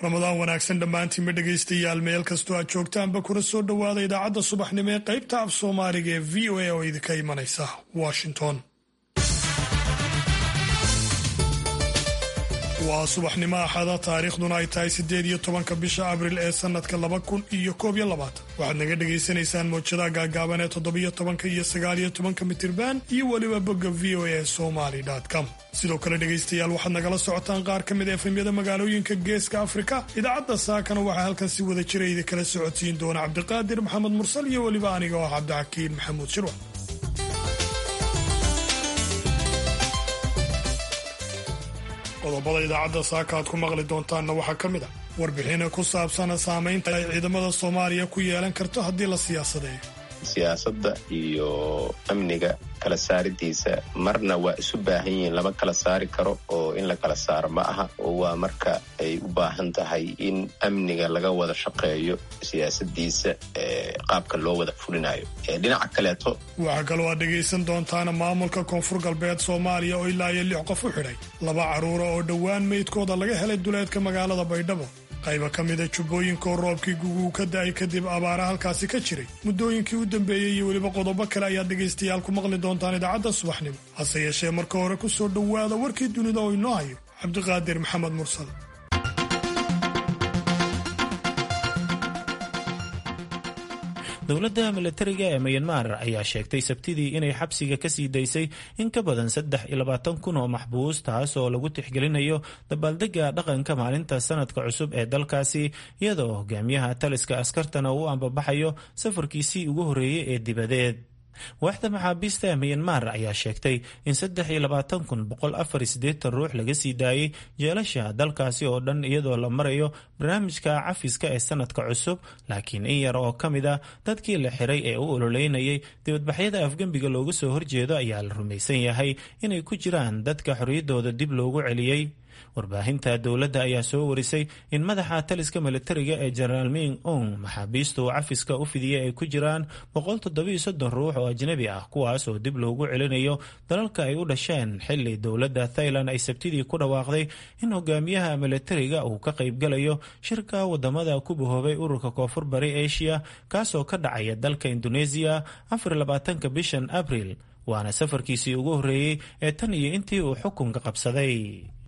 ramadaan wanaagsan dhammaantiinba dhegaystayaal meel kastoo aad joogtaanba kuna soo dhowaada idaacadda subaxnimo ee qaybta af soomaaliga ee v o a oo idinka imanaysa washington waa subaxnimo axada taariikhduna ay tahay siddeed iyo tobanka bisha abril ee sannadka laba kun iyo koob iyo labaatan waxaad naga dhagaysanaysaan mawjadaha gaagaaban ee toddobiyo tobanka iyo sagaaliyo tobanka mitirban iyo weliba bogga v o a somali com sidoo kale dhegaystayaal waxaad nagala socotaan qaar ka mid a efemyada magaalooyinka geeska afrika idaacadda saakana waxaa halkan si wada jira idi kala socodsiin doona cabdiqaadir maxamed mursal iyo weliba aniga oo ah cabdixakiin maxamuud shirwa qodobada idaacadda saaka aad ku maqli doontaanna waxaa ka mid a warbixina ku saabsan saamaynta ay ciidamada soomaaliya ku yeelan karto haddii la siyaasadeeyo siyaasadda iyo amniga kala saaridiisa marna waa isu baahan yihiin lama kala saari karo oo in la kala saaro ma aha oo waa marka ay u baahan tahay in amniga laga wada shaqeeyo siyaasadiisa qaabka loo wada fulinayo dhinaca kaleeto waxaa kaloo aad dhegaysan doontaana maamulka koonfur galbeed soomaaliya oo ilaa iyo lix qof u xidhay laba carruura oo dhowaan meydkooda laga helay duleedka magaalada baydhabo qayba ka mida jubbooyinka oo roobkii guguu ka da'ay kadib abaara halkaasi ka jiray muddooyinkii u dambeeyey iyo weliba qodobo kale ayaad dhegaystayaal ku maqli doontaan idaacadda subaxnimo hase yeeshee marka hore ku soo dhowaada warkii dunida oo inoo hayo cabdiqaadir maxamed mursal dowladda milatariga ee mayanmar ayaa sheegtay sabtidii inay xabsiga ka sii daysay in ka badan saddex iyo labaatan kun oo maxbuus taas oo lagu tixgelinayo dabaaldega dhaqanka maalinta sanadka cusub ee dalkaasi iyadoo hogaamiyaha taliska askartana uu ambabaxayo safarkiisii ugu horreeyey ee dibadeed waaxda maxaabiista ee miyanmar ayaa sheegtay in saddex iyo labaatan kun boqol afar iyo siddeetan ruux laga sii daayey jeelasha dalkaasi oo dhan iyadoo la marayo barnaamijka cafiska ee sanadka cusub laakiin in yar oo ka mid a dadkii la xiray ee u ololeynayay dibadbaxyada afgembiga looga soo horjeedo ayaa la rumaysan yahay inay ku jiraan dadka xorriyaddooda dib loogu celiyey warbaahinta dowladda ayaa soo warisay in madaxa taliska militariga ee jenaraal ming ong maxaabiistu cafiska u fidiyey ay ku jiraan boqol toddobiyo soddon ruux oo ajnabi ah kuwaas oo dib loogu celinayo dalalka ay u dhasheen xili dowladda thailand ay sabtidii ku dhawaaqday in hogaamiyaha militariga uu ka qaybgalayo shirka wadamada ku bahoobay ururka koonfur bari asia kaasoo ka dhacaya dalka indoneesiya afar labaatanka bishan abril waana safarkiisii ugu horreeyey ee tan iyo intii uu xukunka qabsaday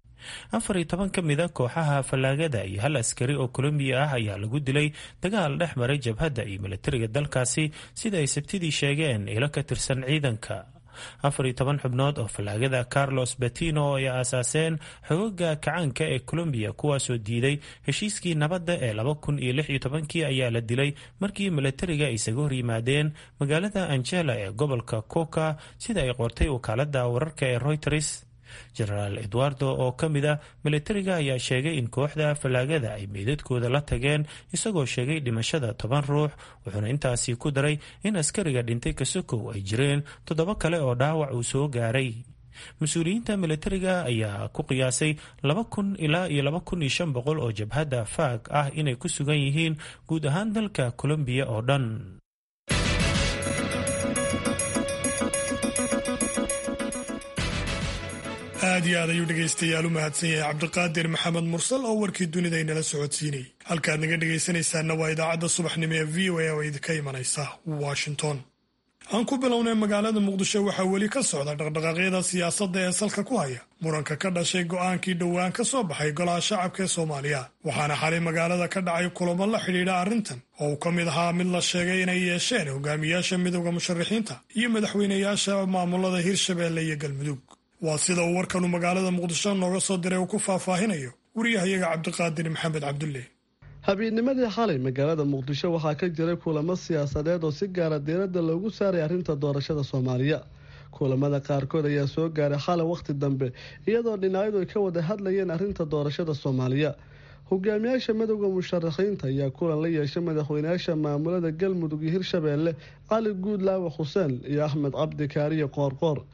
afar iyo toban ka mida kooxaha fallaagada iyo hal askari oo colombiya ah ayaa lagu dilay dagaal dhex maray jabhadda iyo militariga dalkaasi sida ay sabtidii sheegeen ilo ka tirsan ciidanka afar iyo toban xubnood oo fallaagada carlos betino ay aasaaseen xogoga kacaanka ee colombiya kuwaasoo diiday heshiiskii nabadda ee laba kun iyo lix iyo tobankii ayaa la dilay markii militariga ay isaga hor yimaadeen magaalada angela ee gobolka coca sida ay qortay wakaalada wararka ee reuters jenaraal edwardo oo ka mid a militariga ayaa sheegay in kooxda fallaagada ay meydadkooda la tageen isagoo sheegay dhimashada toban ruux wuxuuna intaasi ku daray in askariga dhintay kasokow ay jireen toddoba kale oo dhaawac uu soo gaaray mas-uuliyiinta militariga ayaa ku qiyaasay laba kun ilaa iyo laba kun iyo shan boqol oo jabhadda faag ah inay ku sugan yihiin guud ahaan dalka colombiya oo dhan aad iyo aad ayuu dhegaystayaal u mahadsan yahay cabdiqaadir maxamed mursal oo warkii dunida inala socodsiinayay halkaad naga dhegaysanaysaanna waa idaacadda subaxnimo ee v o a oo idinka imanaysa washington aan ku bilownay magaalada muqdisho waxaa weli ka socda dhaqdhaqaaqyada siyaasadda ee salka ku haya muranka ka dhashay go'aankii dhowaan ka soo baxay golaha shacabka ee soomaaliya waxaana xalay magaalada ka dhacay kulamo la xidhiidha arrintan oo uu ka mid ahaa mid la sheegay inay yeesheen hogaamiyaasha midowda musharaxiinta iyo madaxweynayaasha maamulada hirshabeelle iyo galmudug waa sida uu warkanu magaalada muqdisho nooga soo diray uu ku faahfaahinayo wariyahayaga cabdiqaadir maxamed cabdulle habeenimadii xalay magaalada muqdisho waxaa ka jiray kulamo siyaasadeed oo si gaara diiradda loogu saaray arrinta doorashada soomaaliya kulamada qaarkood ayaa soo gaaray xalay wakhti dambe iyadoo dhinacyadu ay ka wada hadlayeen arrinta doorashada soomaaliya hogaamiyaasha midowda musharaxiinta ayaa kulan la yeeshay madaxweynayaasha maamulada galmudug iyo hirshabeelle cali guudlaawa xuseen iyo axmed cabdi kaariye qoorqoor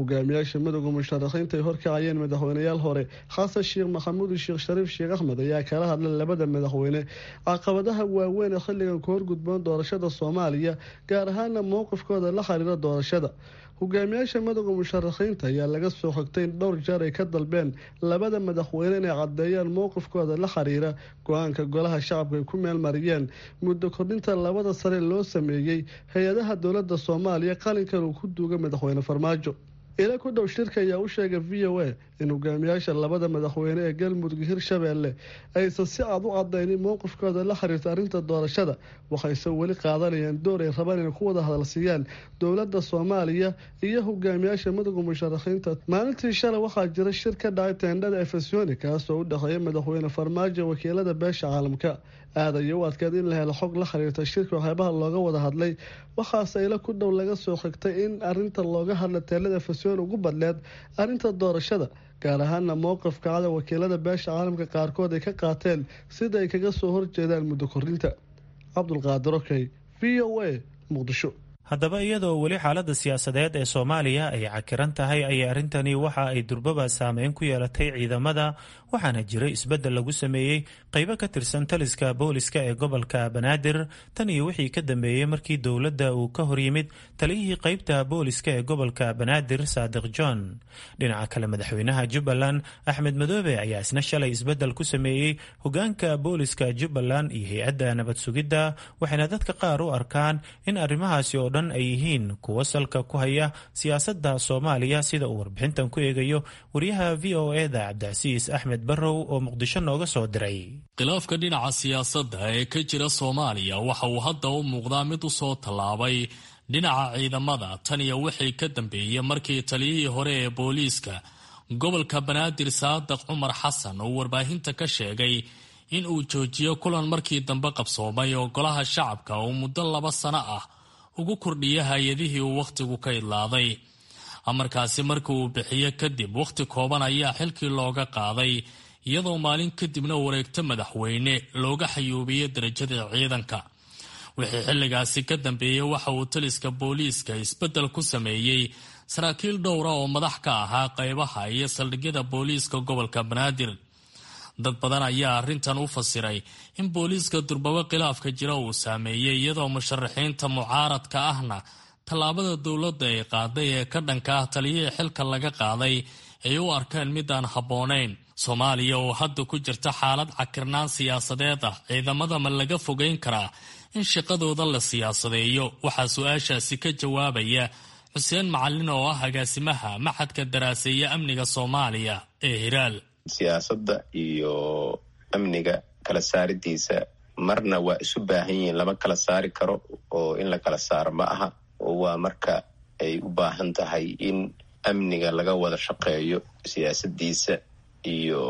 hogaamiyaasha midooda musharaxiinta ay horkacayeen madaxweyneyaal hore xasan sheekh maxamuud sheekh shariif sheekh axmed ayaa kala hadlay labada madaxweyne caqabadaha waaweyn ee xilligan ku horgudboon doorashada soomaaliya gaar ahaana mowqifkooda la xiriira doorashada hogaamiyaasha midooda musharaxiinta ayaa laga soo xogtay in dhowr jeer ay ka dalbeen labada madaxweyne inay caddeeyaan mowqifkooda la xiriira go-aanka golaha shacabka ay ku meelmariyeen muddo kordhinta labada sare loo sameeyey hay-adaha dowlada soomaaliya qalinkan uu ku duuga madaxweyne farmaajo ila ku dhow shirka ayaa u sheegay v o a in hogaamiyaasha labada madaxweyne ee galmudug hirshabeelle aysan si cad u cadaynin mowqifkooda la xiriirta arrinta doorashada waxayse weli qaadanayaan door ay rabaan inay ku wada hadalsiiyaan dowlada soomaaliya iyo hogaamiyaasha midooda musharaxiinta maalintii shalay waxaa jira shir ka dhacay teendhada efesoni kaasoo u dhexeeya madaxweyne farmaajo wakiilada beesha caalamka aadaya u adkeed in la helo xog la xiriirta shirka waxyaabaha looga wada hadlay waxaase ila ku dhow laga soo xigtay in arinta looga hadla teelada efesoni ugu badleed arrinta doorashada gaar ahaana mowqifka cada wakiilada beesha caalamka qaarkood ay ka qaateen sida ay kaga soo horjeedaan muddo kordhinta cabdulqaadir okey v o a muqdisho haddaba iyadoo weli xaaladda siyaasadeed ee soomaaliya ay cakiran tahay ayay arrintani waxa ay durbaba saameyn ku yeelatay ciidamada waxaana jiray isbeddel lagu sameeyey qaybo ka tirsan taliska booliska ee gobolka banaadir tan iyo wixii ka dambeeyey markii dowladda uu ka horyimid taliyihii qaybta booliska ee gobolka banaadir saadiq john dhinaca kale madaxweynaha jubbaland axmed madoobe ayaa isna shalay isbeddel ku sameeyey hogaanka booliska jubbaland iyo hay-adda nabad sugidda waxayna dadka qaar u arkaan in arrimahaasi oo dhan ay yihiin kuwo salka ku haya siyaasadda soomaaliya sida uu warbixintan ku eegayo wariyaha v o eda cabdicasiis axmed barrow oo muqdisho nooga soo diray khilaafka dhinaca siyaasadda ee ka jira soomaaliya waxa uu hadda u muuqdaa mid u soo tallaabay dhinaca ciidamada tan iyo wixii ka dambeeyey markii taliyihii hore ee booliiska gobolka banaadir saadiq cumar xasan uu warbaahinta ka sheegay in uu joojiyo kulan markii dambe qabsoomay oo golaha shacabka uu muddo laba sano ah ugu kordhiya hay-adihii uu wakhtigu ka idlaaday amarkaasi markii uu bixiyo kadib wakhti kooban ayaa xilkii looga qaaday iyadoo maalin kadibna wareegto madaxweyne looga xayuubiyey darajadii ciidanka wixii xilligaasi ka dambeeyey waxa uu taliska booliiska isbeddel ku sameeyey saraakiil dhowra oo madax ka ahaa qaybaha iyo saldhigyada booliiska gobolka banaadir dad badan ayaa arrintan u fasiray in booliiska durbabo khilaafka jira uu saameeyey iyadoo musharaxiinta mucaaradka ahna tallaabada dowladda ay qaaday ee ka dhanka ah taliyihii xilka laga qaaday ay u arkeen midaan habboonayn soomaaliya oo hadda ku jirta xaalad cakirnaan siyaasadeed ah ciidamada ma laga fogeyn karaa in shaqadooda la siyaasadeeyo waxaa su-aashaasi ka jawaabaya xuseen macalin oo ah agaasimaha maxadka daraaseeya amniga soomaaliya ee hiraal siyaasadda iyo amniga kala saaridiisa marna waa isu baahan yihiin lama kala saari karo oo in la kala saaro ma aha oo waa marka ay u baahan tahay in amniga laga wada shaqeeyo siyaasadiisa iyo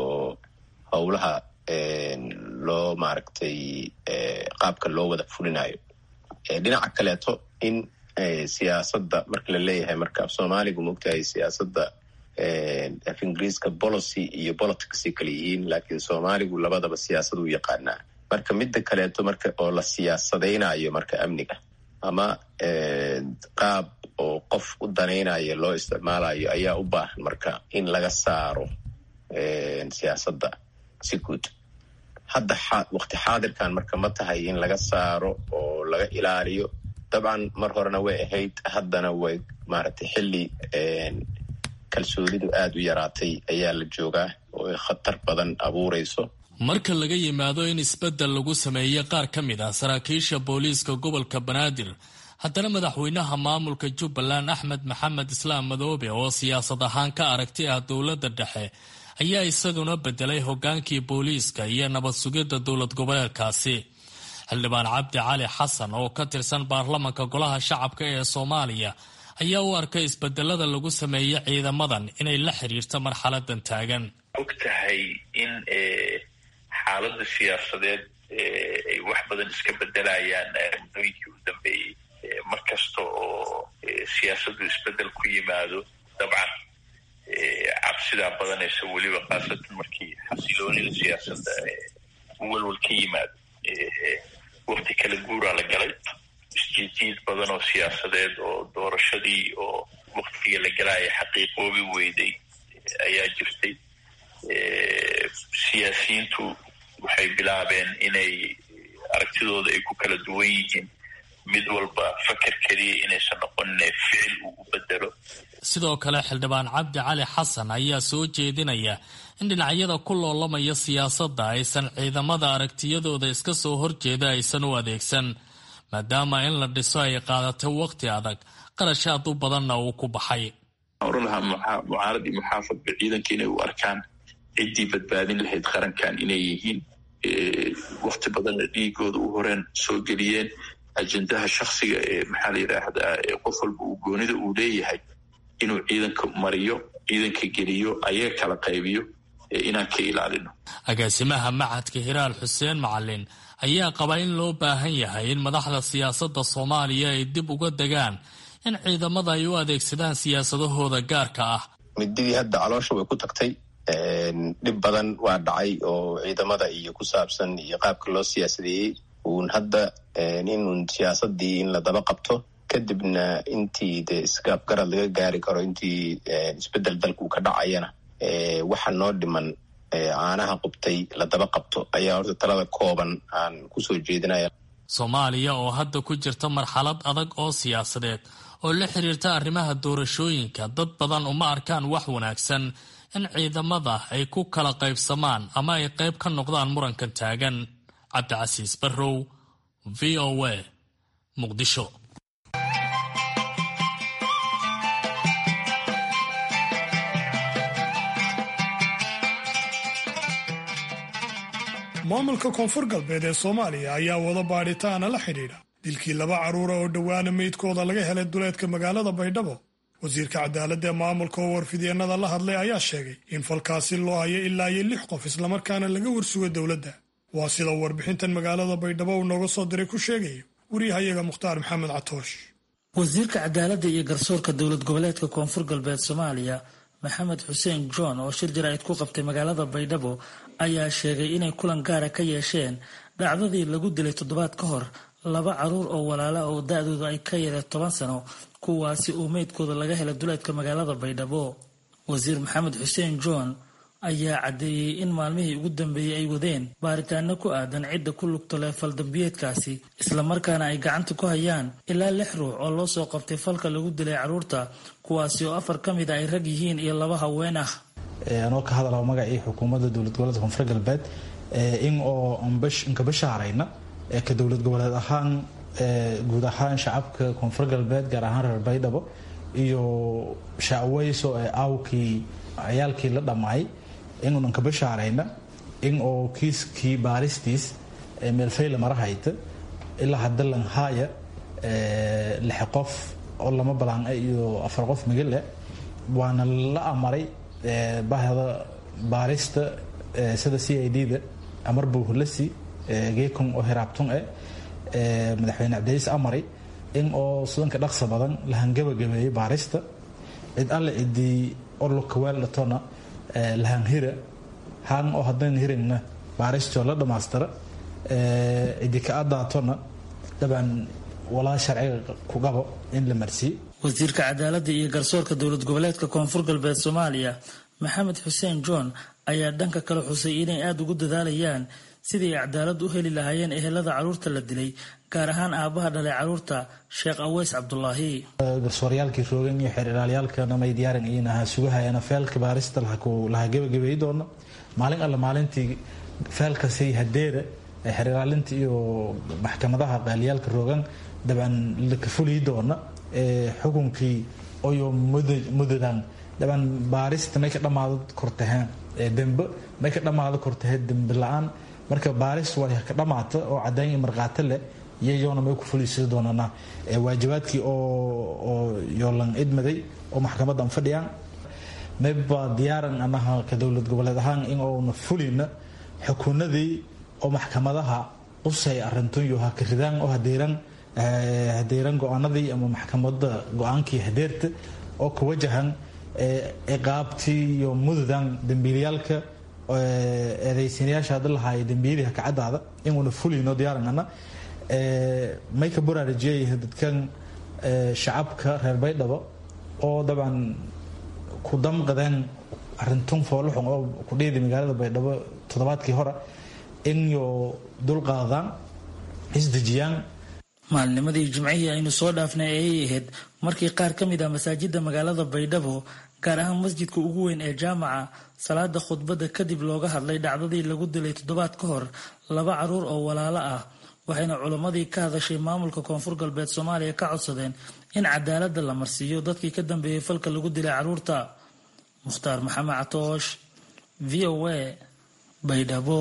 howlaha loo maaragtay qaabka loo wada fulinayo dhinaca kaleeto in siyaasadda marka la leeyahay marka af soomaaligu mogtahay siyaasadda af ingiriiska policy iyo politicsay kala yihiin laakiin soomaaligu labadaba siyaasad u yaqaanaa marka midda kaleeto marka oo la siyaasadaynayo marka amniga ama qaab oo qof u danaynayo loo isticmaalayo ayaa u baahan marka in laga saaro siyaasadda si guud hadda waqti xaadirkan marka ma tahay in laga saaro oo laga ilaaliyo dabcan mar horena way ahayd haddana way maaragtay xilli kalsoonidu aada u yaraatay ayaa la joogaa oo ay khatar badan abuurayso marka laga yimaado in isbeddel lagu sameeyey qaar ka mid ah saraakiisha booliiska gobolka banaadir haddana madaxweynaha maamulka jubbaland axmed maxamed islaam madoobe oo siyaasad ahaan ka aragti ah dowladda dhexe ayaa isaguna bedelay hogaankii booliiska iyo nabad sugidda dowlad goboleedkaasi xildhibaan cabdi cali xasan oo ka tirsan baarlamanka golaha shacabka ee soomaaliya ayaa u arkay isbedelada lagu sameeyey ciidamadan inay la xiriirto marxaladan taagan og tahay in xaalada siyaasadeed ay wax badan iska bedelayaan muddooyinkii u dambeeyey mar kasta oo siyaasaddu isbedel ku yimaado dabcan cabsidaa badanaysa weliba khaasatan markii xasiloonida siyaasadda walwal ka yimaado wakti kala guuraa la galay isjiidjiid badan oo siyaasadeed oo doorashadii oo waktiga la galaya xaqiiqoobi weyday ayaa jirtay siyaasiyiintu waxay bilaabeen inay aragtidooda ay ku kala duwan yihiin mid walba faker keliya inaysan noqonine ficil uu u bedelo sidoo kale xildhibaan cabdi cali xasan ayaa soo jeedinaya in dhinacyada ku loolamaya siyaasadda aysan ciidamada aragtiyadooda iska soo horjeeda aysan u adeegsan maadaama in la dhiso ay qaadatay waqti adag qarashaad u badanna uu ku baxay oran lahaa mucaarad iyo muxaafadba ciidanka inay u arkaan ciddii badbaadin lahayd qarankan inay yihiin wakti badanna dhiigooda u horeen soo geliyeen ajendaha shaksiga ee maxaa la yidhaahdaa qof walba uu goonida uu leeyahay inuu ciidanka mariyo ciidanka geliyo ayaga kala qaybiyo inaan ka ilaalino agaasimaha macadka hiraal xuseen macalin ayaa qaba in loo baahan yahay in madaxda siyaasadda soomaaliya ay dib uga degaan in ciidamada ay u adeegsadaan siyaasadahooda gaarka ah mididii hadda caloosha way ku tagtay dhib badan waa dhacay oo ciidamada iyo ku saabsan iyo qaabka loo siyaasadeeyey uun hadda inuun siyaasadii in la daba qabto kadibna intii de isgaabgarad laga gaari karo intii isbedel dalku ka dhacayana waxa noo dhiman caanaha qubtay la daba qabto ayaa horta talada kooban aan kusoo jeedinaya soomaaliya oo hadda ku jirta marxalad adag oo siyaasadeed oo la xiriirta arrimaha doorashooyinka dad badan uma arkaan wax wanaagsan in ciidamada ay ku kala qaybsamaan ama ay qayb ka noqdaan murankan taagan cabdicasiis barrow v o a muqdisho maamulka koonfur galbeed ee soomaaliya ayaa wada baadhitaana la xidhiidha dilkii laba carruura oo dhowaana meydkooda laga helay duleedka magaalada baydhabo wasiirka cadaaladda ee maamulka oo warfidyeenada la hadlay ayaa sheegay in falkaasi loo hayo ilaa iyo lix qof islamarkaana laga warsugo dowladda waa sida warbixintan magaalada baydhabo uu nooga soo diray ku sheegayo wariyahayaga mukhtaar maxamed catoosh wasiirka cadaaladda iyo garsoorka dowlad goboleedka koonfur galbeed soomaaliya maxamed xuseen john oo shir jaraa'id ku qabtay magaalada baydhabo ayaa sheegay inay kulan gaara ka yeesheen dhacdadii lagu dilay toddobaad ka hor laba caruur oo walaala oo da-doodu ay ka yaree toban sano kuwaasi uu meydkooda laga helay duleedka magaalada baydhabo wasiir maxamed xuseen john ayaa caddeeyey in maalmihii ugu dambeeyey ay wadeen baaritaano ku aadan cidda ku lugta leh faldambiyeedkaasi islamarkaana ay gacanta ku hayaan ilaa lix ruux oo loo soo qabtay falka lagu dilay carruurta kuwaasi oo afar ka mid a ay rag yihiin iyo laba haween ah anoo ka hadalaa magacii xukuumadda dowlad goboleedka koonfur galbeed in oo inka bashaarayna ka dowlad goboleed ahaan guud ahaan shacabka koonfur galbeed gaar ahaan reer baydhabo iyo shacweyso ee aawkii ciyaalkii la dhammaay inuunan ka bashaarayna in oo kiiskii baaristiis meelfayla mara hayta ilaa hadda lanhaaya lix qof oo lama balaan iyo afar qof migale waana la amaray bahda baarista sida c i d da amar bowhulasi geekon oo hiraabtun eh madaxweyne cabdiiis amaray in oo sudanka dhaqsa badan la hangabagabeeyey baarista cid alle cidii orlokaweel dhatona lahanhira han oo haddayna hirayna baaristoo la dhammaystira cidi ka adaatona dabcan walaa sharciga ku qabo in la marsiiyo wasiirka cadaaladda iyo garsoorka dowlad goboleedka koonfur galbeed soomaaliya maxamed xuseen john ayaa dhanka kale xusay inay aada ugu dadaalayaan sidii ay cadaalad u heli lahaayeen ehelada carruurta la dilay gaar ahaan aabbaha dhalay carruurta sheekh aweys cabdulaahi garsooryaalkii roogan iyo xeer ilaalyaalkana may diyaaran inaha sugahayana feelka baarista laha gebagabeey doono maalin alle maalintii feelkasi hadeeda xeer ilaalinta iyo maxkamadaha qaaliyaalka roogan dabcan laka fuliyi doona xukunkii oyo mudadan dabcan baarista may ka dhammaado kortaheen dembe may ka dhammaado kortahee dembe la-aan marka baaris waa ka dhammaata oo caddayn iyo markhaati leh iyayoona may ku fuliisada doonana waajibaadkii oo yoolan idmaday oo maxkamadan fadhiyaan mayba diyaaran anaha ka dowlad goboleed ahaan in oona fulina xukunadii oo maxkamadaha qusay arintunyo ha ka ridaan oo hadeeran hadeeran go-aanadii ama maxkamada go-aankii hadeerta oo ka wajahan ciqaabtii iyo mududan dembiilayaalka eedaysanayaasha hadda lahaaya dembiyadii hakacadaada inuuna fulino diyaaranana may ka baraarajiyay dadkan shacabka reer baydhabo oo dabcan ku damqadeen arintun fooluxun oo ku dhiidi magaalada baydhabo toddobaadkii hore in yo dulqaadaan isdejiyaan maalnimadii jimcihii aynu soo dhaafnay ayay ahayd markii qaar ka mid ah masaajida magaalada baydhabo gaar ahaan masjidka ugu weyn ee jaamaca salaada khudbadda kadib looga hadlay dhacdadii lagu dilay toddobaad ka hor laba caruur oo walaalo ah waxayna culammadii ka hadashay maamulka koonfur galbeed soomaaliya ka codsadeen in cadaaladda la marsiiyo dadkii ka dambeeyey falka lagu dilay caruurta mukhtaar maxamed catoosh v o a baydhabo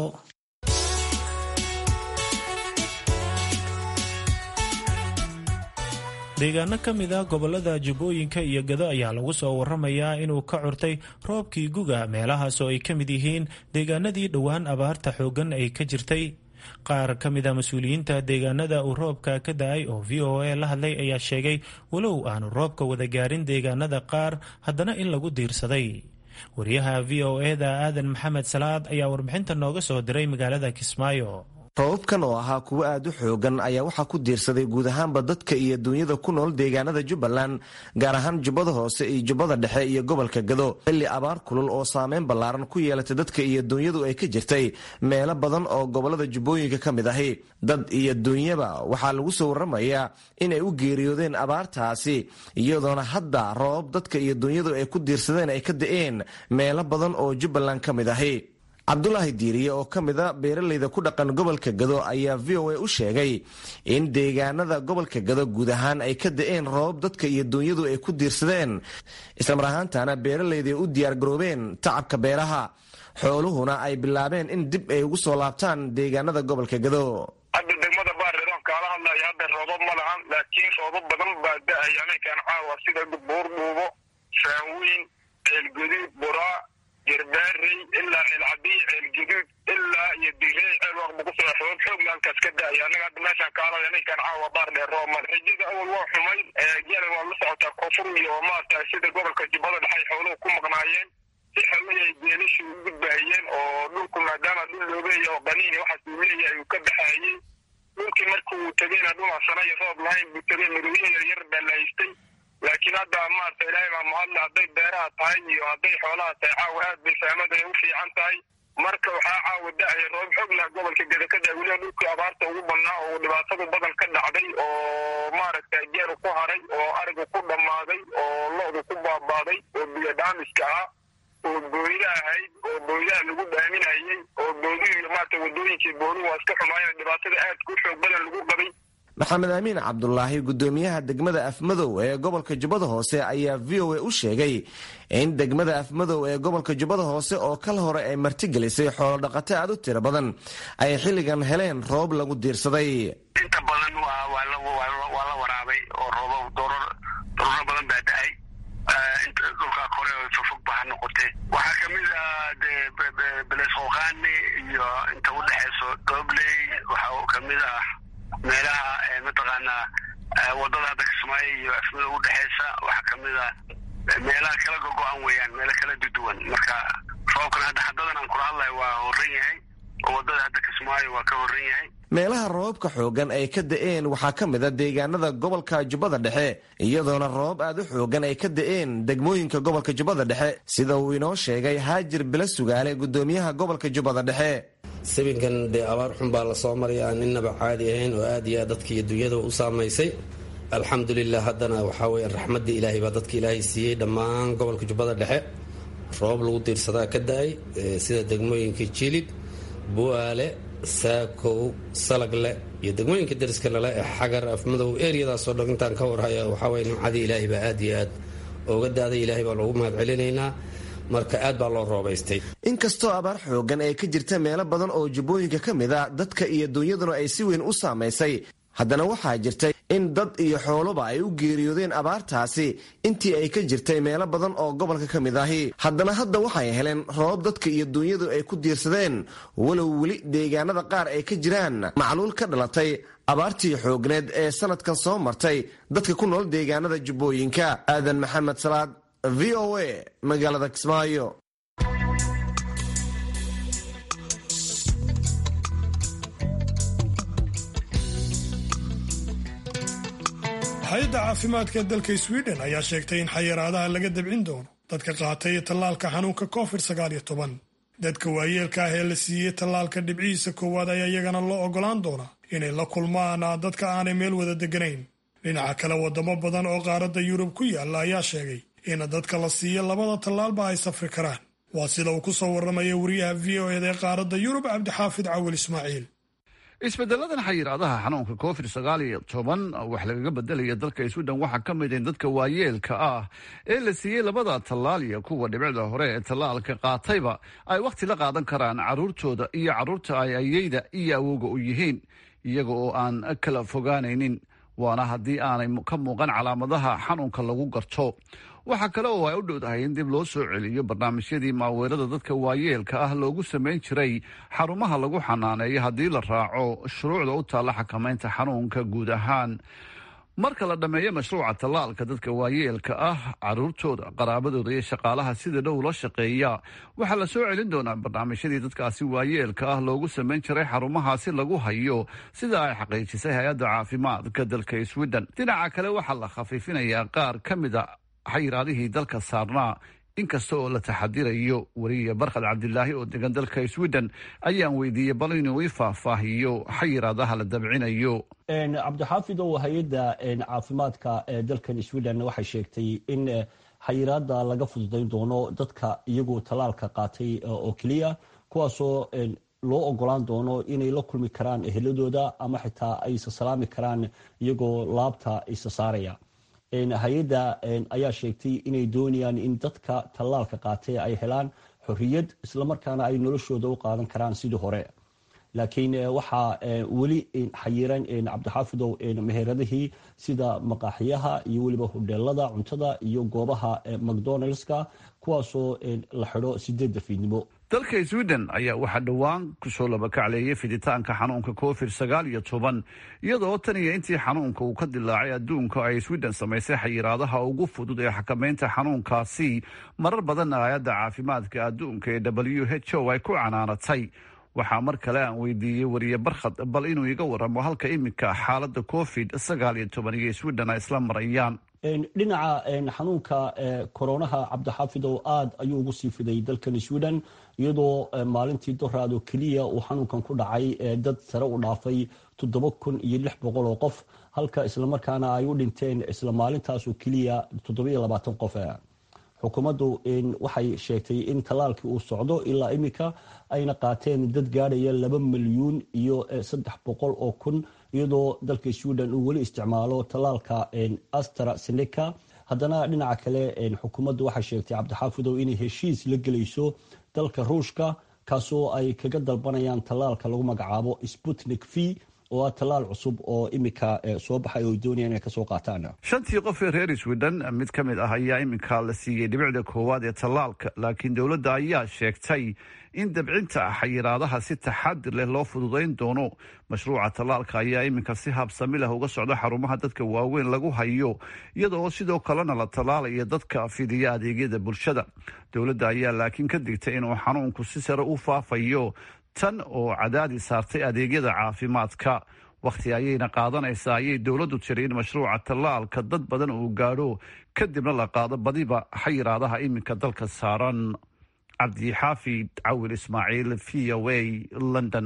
deegaano ka mid ah gobolada jubbooyinka iyo gado ayaa lagu soo waramayaa inuu ka curtay roobkii guga meelahaas oo ay ka mid yihiin deegaanadii dhowaan abaarta xooggan ay ka jirtay qaar ka mid a mas-uuliyiinta deegaanada uu roobka ka da-ay oo v o a la hadlay ayaa sheegay walow aanu roobka wada gaarin deegaanada qaar haddana in lagu diirsaday wariyaha v o eda aadan maxamed salaad ayaa warbixinta nooga soo diray magaalada kismaayo roobabkan oo ahaa kuwo aad u xoogan ayaa waxaa ku diirsaday guud ahaanba dadka iyo duunyada ku nool deegaanada jubbaland gaar ahaan jubbada hoose iyo jubbada dhexe iyo gobolka gado xilli abaar kulul oo saameyn ballaaran ku yeelatay dadka iyo duunyadu ay ka jirtay meelo badan oo gobolada jubbooyinka ka mid ahi dad iyo duunyaba waxaa lagu soo waramayaa inay u geeriyoodeen abaartaasi iyadoona hadda roobab dadka iyo duunyadu ay ku diirsadeen ay ka da'een meelo badan oo jubbaland ka mid ahi cabdulaahi diiriye oo ka mid a beeralayda ku dhaqan gobolka gado ayaa v o a u sheegay in deegaanada gobolka gado guud ahaan ay ka da-een roobab dadka iyo duunyadu ay ku diirsadeen islamar ahaantana beeralayda ay u diyaargaroobeen tacabka beeraha xooluhuna ay bilaabeen in dib ay ugu soo laabtaan deegaanada gobolka gado hadda degmada baariroon kaala hadlaya hadda roobab ma lahan laakiin roobab badan baa da-ay aminkan caawa sida buur dhuubo faanweyn ceelguduud buraa jarbaarey ilaa ceelcadiy ceelguduud ilaa iyo direy ceel waqba ku soo roobab xoog halkaas ka da-ay annaga hadda meeshaan kaalada ninkan caawa baar dheer roob male rajada awal waa xumay jana waa la socotaa koonfur iyo maarata sida gobolka jubbada dhexay xooluhu ku maqnaayeen si xawli ay geelashu u gudbaayeen oo dhulku maadaama dhul loobeeya oo qaniini waxaas uu leeyahay uu ka baxaayey dhulkii marka uu tegeyna dhulasana iyo roob lahayn buu tegey marooyin yaryar baa la haystay laakiin hadda maarata ilaahay baa mahadle hadday beeraha tahay iyo hadday xoolaha tahay caawa aad bay fahmada ay u fiican tahay marka waxaa caawa da-aya roob xoog lah gobolka gedakada weliba dhulkii abaarta ugu badnaa oo dhibaatadu badan ka dhacday oo maaragta geeru ku haray oo arigu ku dhammaaday oo lo-du ku baabaaday oo biyo dhaamiska ah oo booyda ahayd oo booydaha lagu dhaaminayey oo boodihi iyo maarata wadooyinkii booluhu waa iska xumaayeen dhibaatada aad ku xoog badan lagu qabay maxamed amiin cabdulaahi gudoomiyaha degmada afmadow ee gobolka jubbada hoose ayaa v o a u sheegay in degmada afmadow ee gobolka jubbada hoose oo kal hore ay martigelisay xoolodhaqato aad u tiro badan ay xilligan heleen roob lagu diirsaday inta badan waa la waraabay oo roobab dororo badan baa da-ay dhulkaa kore oo fofog ba ha noqotee waxaa kamid ah de belesqoqaani iyo inta udhexeyso dobley waxaa kamid ah meelaha mataqaanaa wadada hadda kismaayo iyo afmada udhexeysa waxaa kamid ah meelaha kala gogo-an weeyaan meelo kala duduwan marka roobkan hadda haddadan aan kula hadlayo waa horan yahay oo wadada hadda kismaayo waa ka horan yahay meelaha roobabka xoogan ay ka da-een waxaa ka mid a deegaanada gobolka jubbada dhexe iyadoona roobab aad u xoogan ay ka da-een degmooyinka gobolka jubbada dhexe sida uu inoo sheegay haajir bila sugaale gudoomiyaha gobolka jubbada dhexe sabinkan dee abaar xun baa lasoo maraya aan innaba caadi ahayn oo aad iyo aad dadka iyo dunyadaba u saamaysay alxamdulilah haddana waxaa weeye raxmaddii ilaahay baa dadka ilaahay siiyey dhammaan gobolka jubbada dhexe roobab lagu diirsadaa ka da-ay sida degmooyinka jilib bu'aale saakow salagle iyo degmooyinka dariska nale ee xagar afmadow eryadaasoo dhan intaan ka warhaya waxaa weye nimcadii ilaahay baa aad iyo aad ooga daaday ilaahay baa loogu mahad celinaynaa marka aad baa loo roobaystay inkastoo abaar xoogan ay ka jirta meelo badan oo jubbooyinka ka mid a dadka iyo dunyaduna ay si weyn u saamaysay haddana waxaa jirtay in dad iyo xooluba ay u geeriyoodeen abaartaasi intii ay ka jirtay meelo badan oo gobolka ka mid ahi haddana hadda waxay heleen roobab dadka iyo dunyadu ay ku diirsadeen walow weli deegaanada qaar ay ka jiraan macluul ka dhalatay abaartii xoogneed ee sanadkan soo martay dadka ku nool deegaanada jubbooyinka aadan maxamed salaad v o a magaalada kismaayo hay-adda caafimaadka dalka sweden ayaa sheegtay in xayiraadaha laga dabcin doono dadka qaatay tallaalka xanuunka covid sagaal iyo toban dadka waayeelka ah ee la siiyey tallaalka dhibcihiisa koowaad ayaa iyagana loo ogolaan doonaa inay la kulmaan dadka aanay meel wada deganayn dhinaca kale wadamo badan oo qaaradda yurub ku yaalla ayaa sheegay in dadka la siiyo labada tallaalba ay safri karaan waa sida uu ku soo warramaya wariyaha v o eda ee qaaradda yurub cabdixaafid cawil ismaaciil isbedeladan xayiraadaha xanuunka covid sagaal iyo toban wax lagaga bedelaya dalka sweden waxaa ka mid in dadka waayeelka ah ee la siiyey labada tallaal iyo kuwa dhibicda hore ee tallaalka qaatayba ay wakhti la qaadan karaan caruurtooda iyo caruurta ay ayeyda iyo awooga u yihiin iyaga oo aan kala fogaanaynin waana haddii aanay ka muuqan calaamadaha xanuunka lagu garto waxaa kale oo ay u dhowdahay in dib loo soo celiyo barnaamijyadii maaweerada dadka waayeelka ah loogu samayn jiray xarumaha lagu xanaaneeyo haddii la raaco shuruucda u taalla xakamaynta xanuunka guud ahaan marka la dhammeeyo mashruuca tallaalka dadka waayeelka ah caruurtooda qaraabadooda iyo shaqaalaha sida dhow la shaqeeya waxaa la soo celin doonaa barnaamijyadii dadkaasi waayeelka ah loogu samayn jiray xarumahaasi lagu hayo sida ay xaqiijisay hay-adda caafimaadka dalka sweden dhinaca kale waxaa la khafiifinayaa qaar ka mida xayiraadihii dalka saarnaa inkasta oo la taxadirayo weriya barkhad cabdilaahi oo degan dalka sweden ayaan weydiiyey bal inuu i faahfaahiyo xayiraadaha la dabcinayo cabdixaafidow hay-adda caafimaadka ee dalkan sweden waxay sheegtay in xayiraada laga fududayn doono dadka iyagu tallaalka qaatay oo keliya kuwaasoo loo ogolaan doono inay la kulmi karaan eheladooda ama xitaa ay isa salaami karaan iyagoo laabta isa saaraya hay-adda ayaa sheegtay inay doonayaan in dadka tallaalka qaatay ay helaan xorriyad islamarkaana ay noloshooda u qaadan karaan sidii hore laakiin waxaa weli xayiran cabdixaafidow meheradihii sida maqaaxiyaha iyo weliba hodheelada cuntada iyo goobaha macdonaldska kuwaasoo la xidho sideedda fiidnimo dalka sweden ayaa waxaa dhowaan kusoo labakacleeyay fiditaanka xanuunka covid sagaal iyo toban iyadoo tan iyo intii xanuunka uu ka dilaacay adduunka ay sweden samaysay xayiraadaha ugu fudud ee xakamaynta xanuunkaasi marar badanna hay-adda caafimaadka adduunka ee w h o ay ku canaanatay waxaa mar kale aan weydiiyey wariye barkhad bal inuu iga waramo halka iminka xaalada covid sagaal iyo toban iyo sweden ay isla marayaan dhinaca xanuunka koronaha cabdixaafidow aada ayuu ugu sii fiday dalkan sweden iyadoo maalintii doraad oo keliya uu xanuunkan ku dhacay dad sare u dhaafay toddoba kun iyo lix boqol oo qof halka islamarkaana ay u dhinteen isla maalintaas oo keliya toddoba iyo labaatan qof xukuumaddu waxay sheegtay in tallaalkii uu socdo ilaa iminka ayna qaateen dad gaadhaya laba milyuun iyo saddex boqol oo kun iyadoo dalka sweden uu weli isticmaalo tallaalka astra seneca haddana dhinaca kale xukuumaddu waxay sheegtay cabdixaafidow inay heshiis la gelayso dalka ruushka kaasoo ay kaga dalbanayaan tallaalka lagu magacaabo sputnik v oo ah tallaal cusub oo iminka soo baxay oo doonayaan inay kasoo qaataan shantii qof ee reer sweden mid ka mid ah ayaa iminka la siiyey dhibicda koowaad ee tallaalka laakiin dowladda ayaa sheegtay in dabcinta xayiraadaha si taxadir leh loo fududayn doono mashruuca tallaalka ayaa iminka si habsami leh uga socda xarumaha dadka waaweyn lagu hayo iyadoo sidoo kalena la tallaalayo dadka fidiya adeegyada bulshada dowladda ayaa laakiin ka digtay inuu xanuunku si sare u faafayo tan oo cadaadi saartay adeegyada caafimaadka wakhti ayayna qaadanaysaa ayay dowladdu tiri in mashruuca tallaalka dad badan uu gaadho kadibna la qaado badiba xayiraadaha iminka dalka saaran cabdixaafid cawil ismaaciil v o a london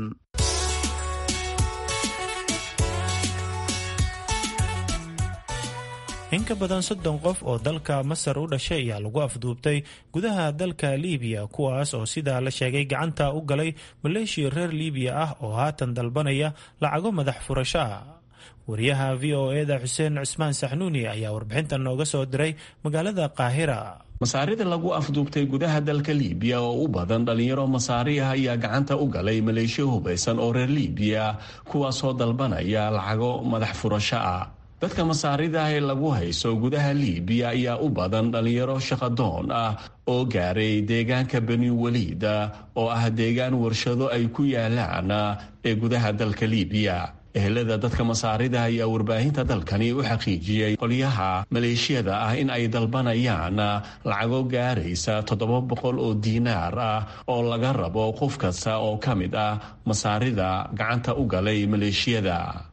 in ka badan soddon qof oo dalka masar u dhashay ayaa lagu afduubtay gudaha dalka liibiya kuwaas oo sidaa la sheegay gacanta u galay maleeshiya reer liibiya ah oo haatan dalbanaya lacago madax furasho ah wariyaha v o eda xuseen cismaan saxnuuni ayaa warbixintan nooga soo diray magaalada qaahira masaarida lagu afduubtay gudaha dalka liibiya oo u badan dhalinyaro masaari ah ayaa gacanta u galay maleeshiya hubaysan oo reer liibiya kuwaasoo dalbanaya lacago madax furasho ah dadka masaarida ah ee lagu hayso gudaha liibiya ayaa u badan dhalinyaro shaqadoon ah oo gaaray deegaanka bani waliida oo ah deegaan warshado ay ku yaalaan ee gudaha dalka liibiya ehelada dadka masaarida ayaa warbaahinta dalkani u xaqiijiyey qolyaha maleeshiyada ah in ay dalbanayaan lacago gaaraysa toddoba boqol oo diinaar ah oo laga rabo qof kasta oo ka mid ah masaarida gacanta u galay maleeshiyada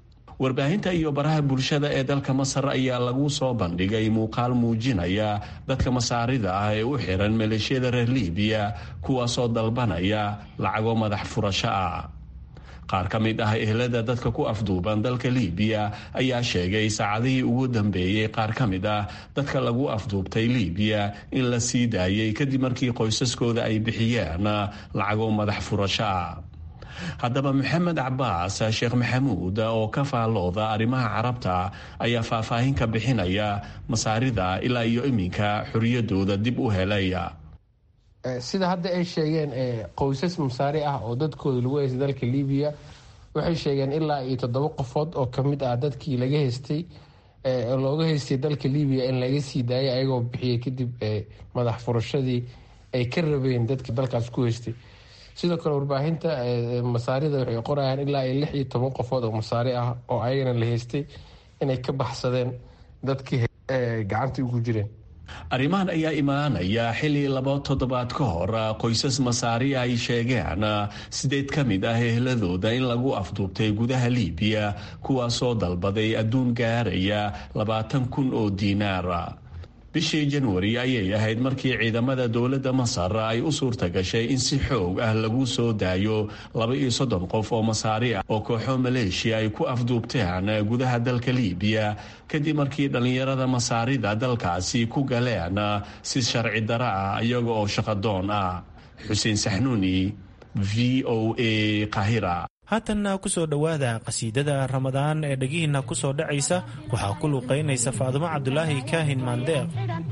warbaahinta iyo baraha bulshada ee dalka masar ayaa lagu soo bandhigay muuqaal muujinaya dadka masaarida ah ee u xiran maleeshiyada reer libiya kuwaasoo dalbanaya lacago madax furasho ah qaar ka mid ah ehlada dadka ku afduuban dalka libiya ayaa sheegay saacadihii ugu dambeeyey qaar ka mid ah dadka lagu afduubtay libiya in la sii daayay kadib markii qoysaskooda ay bixiyeen lacago madax furasho ah haddaba maxamed cabaas sheekh maxamuud oo ka faallooda arrimaha carabta ayaa faahfaahin ka bixinaya masaarida ilaa iyo iminka xoriyadooda dib u helaya sida hadda ay sheegeen qoysas masaari ah oo dadkooda lagu heystay dalka libiya waxay sheegeen ilaa iyo toddoba qofood oo kamid ah dadkii laga heystay looga heystay dalka libiya in laga sii daayay ayagoo bixiyay kadib madax furashadii ay ka rabeen dadka dalkaas ku heystay sidoo kale warbaahinta masaarida waxay qorayaan ilaa iyo lix iyo toban qofood oo masaari ah oo ayagana la heystay inay ka baxsadeen dadkii gacantii ugu jireen arrimahan ayaa imaanaya xilli laba toddobaad ka hor qoysas masaari ay sheegeen sideed ka mid ah ehladooda in lagu afduubtay gudaha libiya kuwaasoo dalbaday adduun gaaraya labaatan kun oo diinaara bishii janwari ayay ahayd markii ciidamada dowladda masar ay u suurta gashay in si xoog ah lagu soo daayo laba iyo soddon qof oo masaari ah oo kooxo maleeshiya ay ku afduubteen gudaha dalka libiya kadib markii dhallinyarada masaarida dalkaasi ku galeen si sharci dara ah iyaga oo shaqadoon ah xuseen saxnuuni v o a qahira haatanna kusoo dhowaada qasiidada ramadaan ee dhegihiinna ku soo dhacaysa waxaa ku luuqaynaysa faadumo cabdulaahi kaahin maandeeq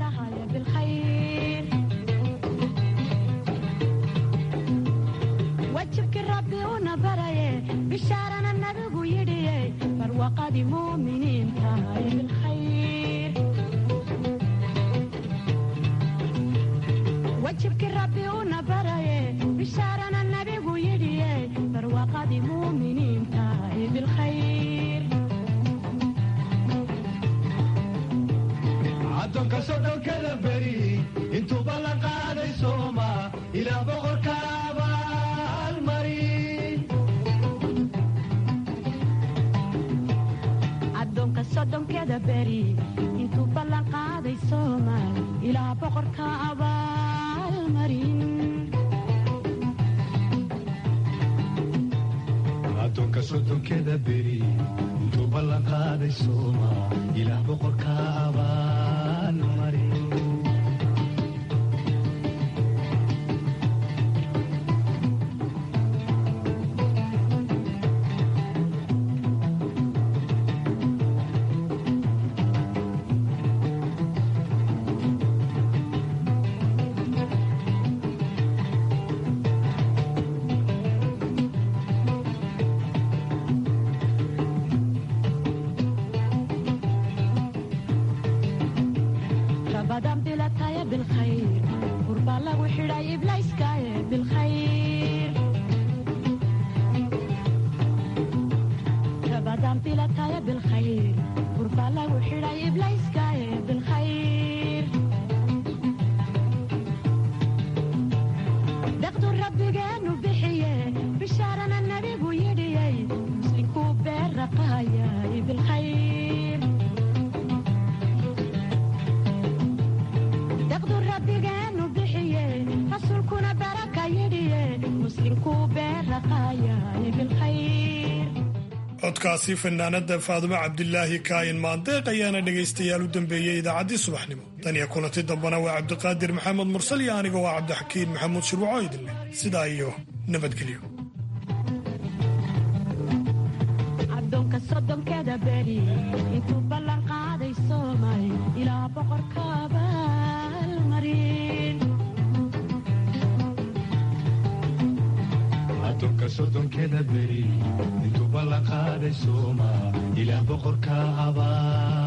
wajibkii rabbi una baraye bishaarana nabigu yidhiye barwaqadii muuminiin tahay bilkhayr wajibkii rabbi una baraye bishaarana nabigu yidhiye barwaqadii muuminiin tahay bilkhayr addoonka sodhonkada beri intuuba la qaaday sooma ilaa boqorka addoonka soddonkeda beri intuu ballan qaaday soomaal ilaa boqorka abaalmarin addoonka soddonkeda beri intuu ballan qaaday sooma ilaa boqorka abaalmarin codkaasi fanaanada faadumo cabdilaahi kaayin maandeeq ayaana dhegaystayaal u dambeeyey idaacaddii subaxnimo tan iyo kulanti dambana waa cabdiqaadir maxamed mursal iyo aniga waa cabdixakiin maxamuud shirwaco idinleh sidaa iyo nabadgelyo addoonka soddonkeda beri intuu ballan qaaday soomay ilaa boqorka abaalmarin addoonka soddonkeda beri intuu ballan qaaday sooma ilaa boqorka abaa